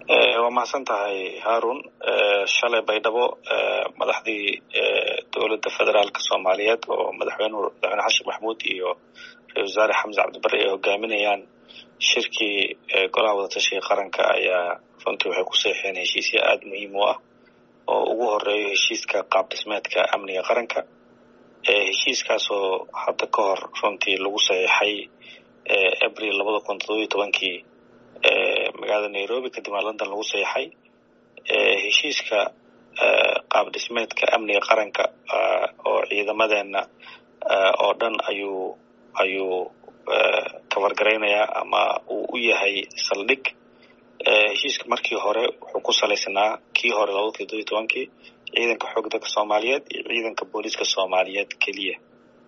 waa mahadsan tahay haarun shalay baydhabo madaxdii dowladda federaalka soomaaliyeed oo madaxweynuhu madaxweyne xashin maxamuud iyo ra-isul wasaare xamse cabdibari ay hogaaminayaan shirkii golaha wadatashiga qaranka ayaa runtii waxay ku seexeen heshiisya aada muhiim u ah oo ugu horeeyo heshiiska qaab dhismeedka amniga qaranka heshiiskaasoo hadda ka hor runtii lagu saxiixay abril labada kun todobiyo tobankii magaalada nairobi kadibna london lagu saxiixay heshiiska qaab dhismeedka amniga qaranka oo ciidamadeena oo dhan ayuu ayuu kabargaraynayaa ama uu u yahay saldhig heshiiska markii hore wuxuu ku salaysnaa kii hore labada kun todobiyo tobankii ciidanka xoog dalka soomaaliyeed iyo ciidanka booliiska soomaaliyeed keliya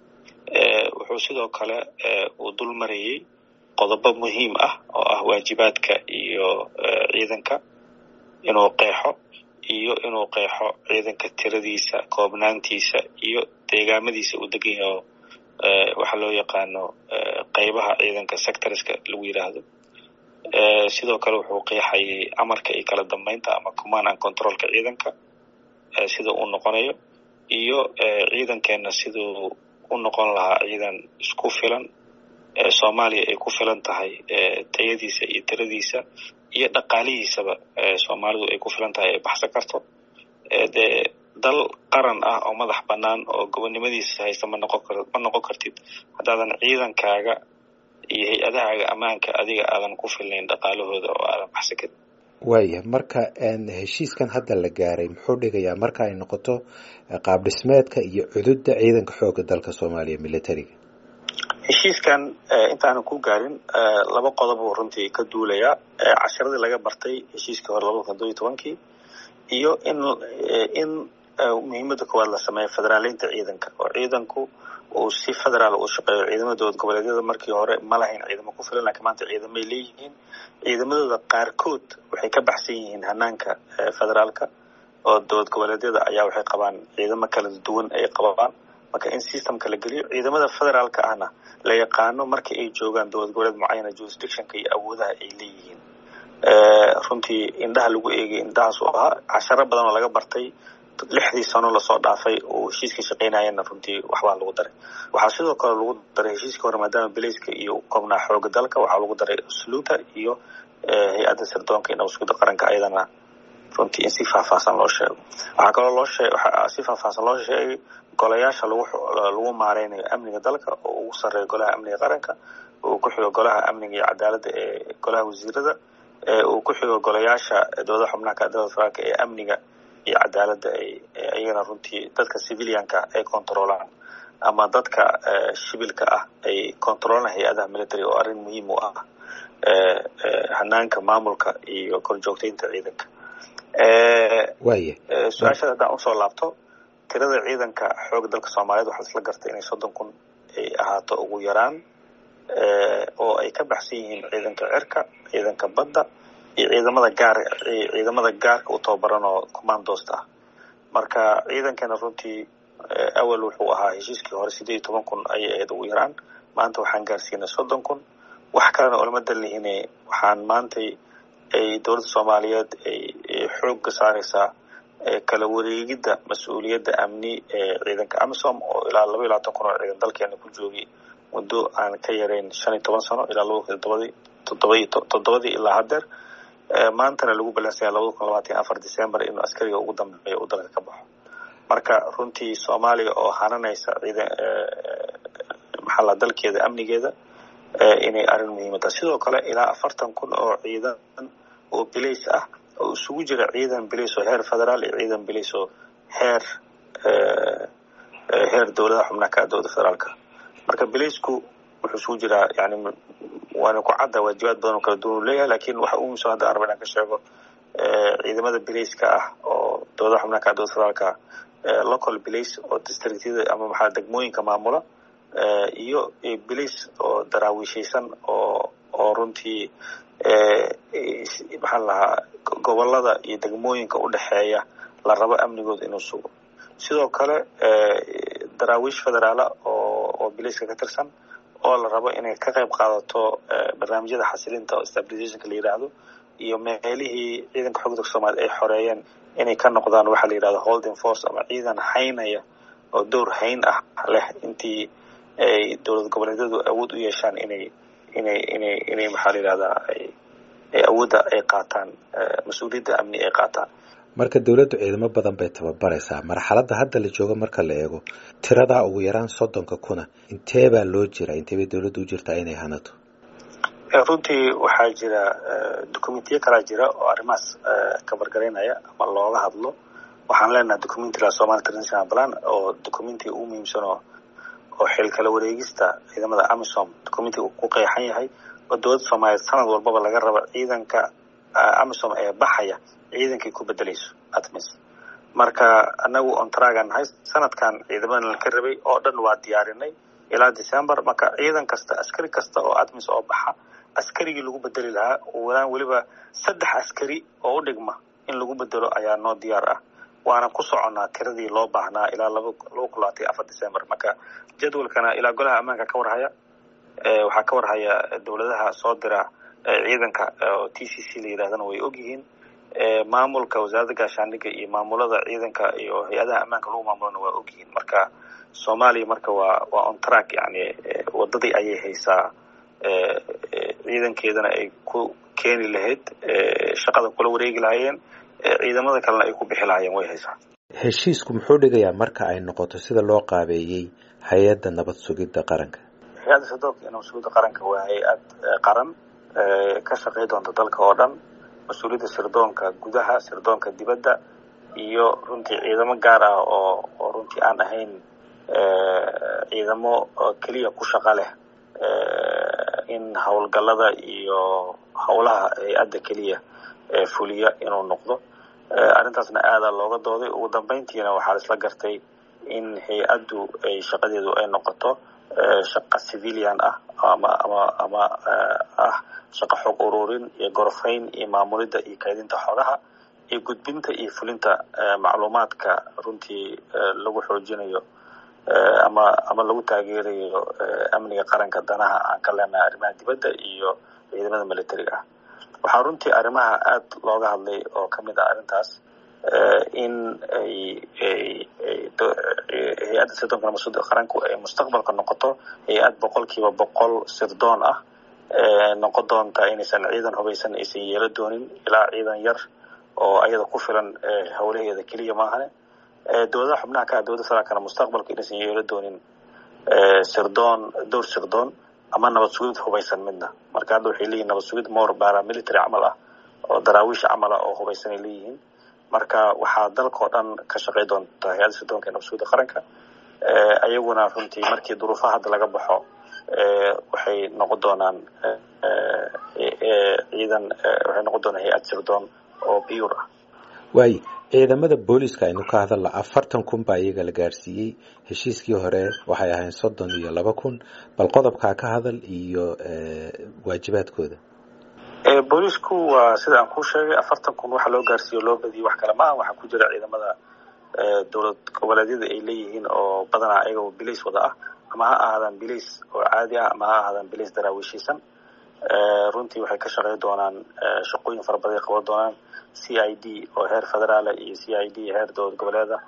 wuxuu sidoo kale uu dul marayey qodobo muhiim ah oo ah waajibaadka iyo ciidanka inuu qeexo iyo inuu qeexo ciidanka tiradiisa koobnaantiisa iyo deegaamadiisa uu degan yaho waxaa loo yaqaano qeybaha ciidanka sectorska lagu yidhaahdo sidoo kale wuxuu qeexayay amarka iyo kala dambeynta ama command and controlka ciidanka sida uu noqonayo iyo ciidankeena siduu u noqon lahaa ciidan isku filan soomaaliya ay ku filan tahay tayadiisa iyo tiradiisa iyo dhaqaalihiisaba soomaalidu ay ku filan tahay ay baxsan karto dee dal qaran ah oo madax bannaan oo gobonnimadiisa haysta ma noqon kar ma noqon kartid haddaadan ciidankaaga iyo hay-adahaaga ammaanka adiga aadan ku filnayn dhaqaalahooda oo aadan baxsan karin waaya marka heshiiskan hadda la gaaray muxuu dhigayaa marka ay noqoto qaab dhismeedka iyo cududda ciidanka xooga dalka soomaaliya militariga heshiiskan intaanan ku gaarin laba qodob uu runtii ka duulayaa casharadii laga bartay heshiiskii hore labada kun todobiyo tobankii iyo in in muhiimadda koowaad la sameeyo federaaleynta ciidanka oo ciidanku uu si federaal u shaqeeyo ciidamada dowlad goboleedyada markii hore ma lahayn ciidamo ku filan lakiin maanta ciidamay leeyihiin ciidamadooda qaarkood waxay ka baxsan yihiin hanaanka federaalka oo dowlad goboleedyada ayaa waxay qabaan ciidamo kala duwan ay qabaan marka in systemka la geliyo ciidamada federaalka ahna la yaqaano marka ay joogaan dowlad goboleed mucayana jurisdictionka iyo awoodaha ay leeyihiin runtii indhaha lagu eegay indhahaas u ahaa casharo badan oo laga bartay lixdii sano lasoo dhaafay oo heshiiska shaqaynayana runtii waxbaa lagu daray waxaa sidoo kale lagu daray heshiiska hore maadaama belayska iyo koobnaa xooga dalka waxaa lagu daray usluuta iyo hay-adda sirdoonka iyo nabadsuguda qaranka ayadana runtii in si faahfaahsan loo sheego waxaa kaloo loo shee waxaa si faahfaahsan loo sheegay golayaasha lagu lagu maareynayo amniga dalka oo ugu sarreeya golaha amniga qaranka uu ku xigo golaha amniga iyo cadaaladda ee golaha wasiirada uu ku xigo golayaasha dowlada xubnaha kadalada federaalka ee amniga iyo cadaaladda ay iyagana runtii dadka civilianka ay controolaan ama dadka shibilka ah ay controolaan hay-adaha military oo arrin muhiim u ah hanaanka maamulka iyo korjoogteynta ciidanka waaya su-aashada haddaan usoo laabto tirada ciidanka xooga dalka soomaaliyeed waxaa isla gartay inay soddon kun ay ahaato ugu yaraan oo ay ka baxsan yihiin ciidanka cirka ciidanka badda iyo ciidamada gaar ciidamada gaarka u tababaran oo commandost ah marka ciidankeena runtii awal wuxuu ahaa heshiiskii hore sideed iyo toban kun ayay ahayd ugu yaraan maanta waxaan gaarsiinay soddon kun wax kalena olama dalihine waxaan maantay ay dowladda soomaaliyeed ay xoogga saareysaa kala wareegidda mas-uuliyadda amni ee ciidanka amisom oo ilaa laba iyo labaatan kun oo ciidan dalkeena ku joogay muddo aan ka yarayn shan iyo toban sano ilaa laba kun todobadii todobaiy toddobadii ilaa haddeer maantana lagu balansanya labada kun labaatan iyo afar december inuu askariga ugu dambeeya uu dalka ka baxo marka runtii soomaaliya oo hananaysa ciidan maxalla dalkeeda amnigeeda inay arrin muhiima tahay sidoo kale ilaa afartan kun oo ciidan oo bilays ah oo isugu jira ciidan bilays oo heer federaal iyo ciidan bilays oo heer heer dowladaha xubnaha ka dowladda federaalka marka bilaysku wuxuu isugu jiraa yani waana ku cadda waajibaad badan oo kala duwan u leeyahay lakin waxa ugu muhiimsan hadda arba inaan ka sheego ciidamada bilayska ah oo dowladaha xubnaha ka dowladda federaalka local bilays oo districtyada ama maxaa degmooyinka maamula iyo bilays oo daraawiishaysan oo oo runtii maxaa lahaa gobolada iyo degmooyinka u dhexeeya la rabo amnigooda inuu sugo sidoo kale daraawiish federaala oo oo bilayska ka tirsan oo la rabo inay ka qayb qaadato barnaamijyada xasilinta oo stabilizationka la yidhaahdo iyo meelihii ciidanka xoogga dalka soomaliya ay xoreeyeen inay ka noqdaan waxaa la yidhahda holding force ama ciidan haynaya oo door hayn ah leh intii ay dowlad goboleedyadu awood u yeeshaan inay inay inay inay maxaa la yidhahdaa ay awoodda ay qaataan mas-uuliyadda amni ay qaataan marka dowladdu ciidamo badan bay tababaraysaa marxaladda hadda la joogo marka la eego tiradaa ugu yaraan soddonka kuna intee baa loo jira intee bay dowladdu u jirtaa inay hanato runtii waxaa jira documentiyo kalaa jira oo arrimahaas kabargaraynaya ama looga hadlo waxaan leenahay documenti la somali international plan oo documentiga ugu muhiimsanoo oo xil kala wareegista ciidamada amisom documentiga uu ku qeexan yahay oo dowladda soomaaliyeed sanad walbaba laga rabo ciidanka amisom ee baxaya ciidankay ku bedelayso atmis marka anagu ontragan nahay sanadkan ciidamadan laka rabay oo dhan waa diyaarinay ilaa december marka ciidan kasta askari kasta oo atmis oo baxa askarigii lagu bedeli lahaa walaan weliba saddex askari oo u dhigma in lagu bedelo ayaa noo diyaar ah waana ku soconnaa tiradii loo baahnaa ilaa laba laba kun labaatan iyo afar december marka jadwalkana ilaa golaha ammaanka ka warhaya waxaa ka warhaya dowladaha soo dira ciidanka oo t c c la yidhahdana way ogyihiin maamulka wasaaradda gaashaandhigga iyo maamulada ciidanka iyo hay-adaha ammaanka lagu maamulana waa ogyihiin marka soomaaliya marka waa waa on track yani wadadii ayay haysaa ciidankeedana ay ku keeni lahayd shaqada kula wareegi lahaayeen ciidamada kalena ay ku bixi lahaayeen way haysaa heshiisku muxuu dhigayaa marka ay noqoto sida loo qaabeeyey hay-adda nabad sugidda qaranka hay-adda sadoobka iyo nabad sugidda qaranka waa hay-ad qaran ka shaqey doonta dalka oo dhan mas-uuliyadda sirdoonka gudaha sirdoonka dibadda iyo runtii ciidamo gaar ah oo oo runtii aan ahayn ciidamo keliya ku shaqa leh in howlgallada iyo howlaha hay-adda keliya fuliya inuu noqdo arrintaasna aadaa looga dooday ugu dambeyntiina waxaa la isla gartay in hay-addu ay shaqadeedu ay noqoto shaqa civilian ah ama ama ama ah shaqo xoog ururin iyo gorofayn iyo maamulidda iyo kaydinta xogaha iyo gudbinta iyo fulinta macluumaadka runtii lagu xoojinayo ama ama lagu taageerayo amniga qaranka danaha aan ka leenahay arrimaha dibadda iyo ciidamada militariga ah waxaa runtii arrimaha aada looga hadlay oo ka mid ah arrintaas in ay hay-adda sirdoonka nabadsuda qaranku ay mustaqbalka noqoto hay-ad boqolkiiba boqol sirdoon ah noqon doonta inaysan ciidan hubaysan aysan yeelo doonin ilaa ciidan yar oo ayada ku filan howlaheeda keliya maahane dowladaha xubnaha ka ah dowladda federaalkana mustaqbalka inaysan yeelo doonin sirdoon dowr sirdoon ama nabad sugid hubaysan midna marka hadda waxay leeyihin nabad sugid more baramilitary camal ah oo daraawiish camal ah oo hubaysan ay leeyihiin marka waxaa dalka oo dhan ka shaqey doonta hay-adda sirdoonka ee nabad sugidda qaranka ayaguna runtii markii duruufaha hadda laga baxo waxay noqon doonaan ciidan waxay noqon doonaan hay-ad sirdoon oo biyur ah waayo ciidamada booliska aynu ka hadalla afartan kun baa iyaga la gaadhsiiyey heshiiskii hore waxay ahayn soddon iyo laba kun bal qodobkaa ka hadal iyo waajibaadkooda boolisku waa sida aan kuu sheegay afartan kun waxa loo gaarsiiyo loo badiyay wax kale maaha waxaa ku jira ciidamada dowlad goboleedyada ay leeyihiin oo badanaa ayagoo bilays wada ah ama ha ahaadaan bilays oo caadi ah ama ha ahaadaan bilays daraawiishaysan runtii waxay ka shaqey doonaan shaqooyin fara badan ay qaban doonaan c i d oo heer federaala iyo c i d heer dowlad goboleeda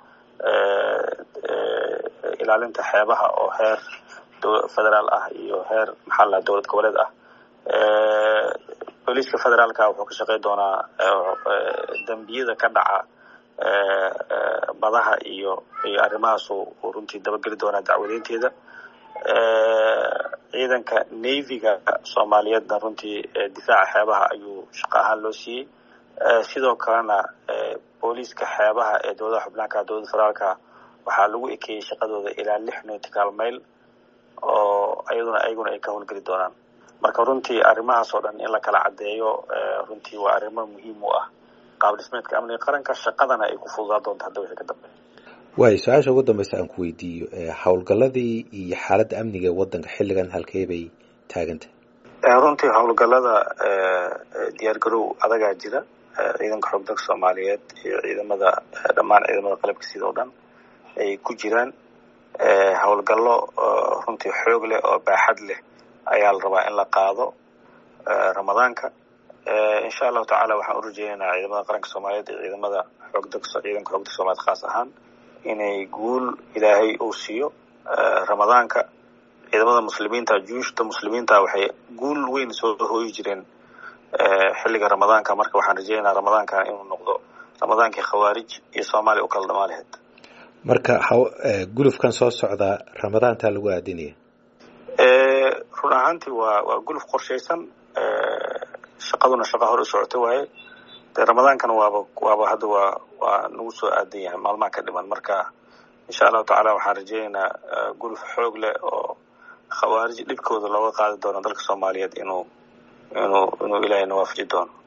ilaalinta xeebaha oo heer federaal ah iyo heer maxaa la dowlad goboleed ah booliiska federaalka wuxuu ka shaqey doonaa dembiyada ka dhaca badaha iyo iyo arrimahaas uu runtii dabageli doonaa dacwadeynteeda ciidanka navyga soomaaliyeedna runtii difaaca xeebaha ayuu shaqo ahaan loo siiyey sidoo kalena booliiska xeebaha ee dowladaha xubnaanka dowladda federaalka waxaa lagu ekeeyey shaqadooda ilaa lix nautical mail oo ayaduna ayaguna ay ka howlgeli doonaan marka runtii arrimahaas oo dhan in la kala caddeeyo runtii waa arrimo muhiim u ah qaab dhismeedka amniga qaranka shaqadana ay ku fududaa doonto hadda wixii ka dambeeya waayo su-aasha ugu dambeysa aan ku weydiiyo howlgalladii iyo xaaladda amniga ee waddanka xilligan halkee bay taagantah runtii howlgallada diyaargarow adagaa jira ciidanka xoog dalka soomaaliyeed iyo ciidamada dhammaan ciidamada qalabka sida oo dhan ay ku jiraan howlgallo runtii xoog leh oo baaxad leh ayaa la rabaa in la qaado ramadaanka insha allahu tacala waxaan u rajeynaynaa ciidamada qaranka soomaaliyeed iyo ciidamada xoogda ciidanka xoogda soomaaliyed khaas ahaan inay guul ilaahay uu siiyo ramadaanka ciidamada muslimiinta juushta muslimiinta waxay guul weyn soo hooyi jireen xilliga ramadaanka marka waxaan rajeynaynaa ramadaankan inuu noqdo ramadaankii khawaarij iyo soomaaliya u kala dhamaa lahayd marka gulufkan soo socdaa ramadaantaa lagu aadinaya run ahaantii waa waa guluf qorshaysan shaqaduna shaqa hor u socota waaye dee ramadaankana waaba waaba hadda waa waa nagu soo aadan yahay maalmaha ka dhiman marka insha allahu tacala waxaan rajeynaynaa guluf xoog leh oo khawaarij dhibkooda looga qaadi doono dalka soomaaliyeed inuu inuu inuu ilaahay na waafaji doono